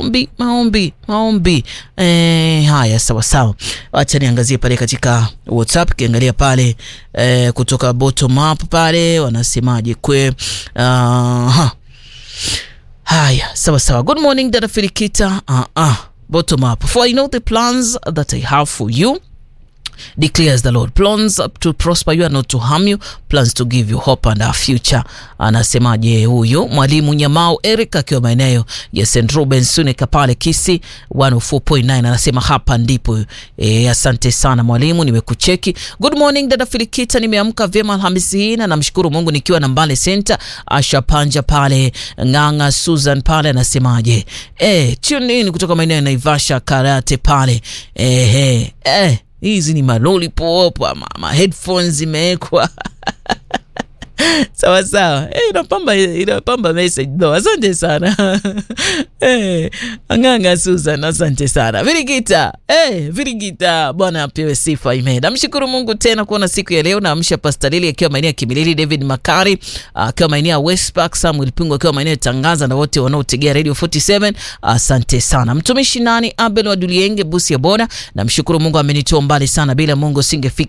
maombi maombi maombi. E, haya sawa sawa, wacha niangazie pale katika WhatsApp, kiangalia pale e, kutoka bottom up pale wanasemaje kwe uh, haya sawa sawa. Good morning dada Filikita. uh, uh, bottom up for I know the plans that I have for you declares the Lord plans to prosper you and not to harm you plans to give you hope and a future. Anasemaje huyu mwalimu Nyamau Eric akiwa maeneo ya St Ruben Suneka pale Kisi 104.9 anasema hapa ndipo. E, asante sana mwalimu, nimekucheki. Good morning dada Filikita, nimeamka vyema Alhamisi hii na namshukuru Mungu nikiwa na Mbale Center. Asha Panja pale Ng'ang'a Susan pale anasemaje? E, tune in kutoka maeneo ya Naivasha Karate pale ehe eh, hizi ni malolipop ama ma headphones zimewekwa sawa sawa. Eh, inapamba inapamba message no. Asante sana eh, Ang'ang'a Susan, asante sana Virigita eh, Virigita, Bwana apewe sifa. Ime namshukuru Mungu tena kuona siku ya leo. Naamsha Pastor Lili akiwa maeneo ya Kimilili, David Makari akiwa maeneo ya West Park, Samuel Pingo akiwa maeneo ya Tangaza na wote wanaotegea Radio 47 asante sana. Mtumishi nani Abel wa Dulienge Busia Boda, namshukuru Mungu amenitoa mbali sana, bila Mungu singefika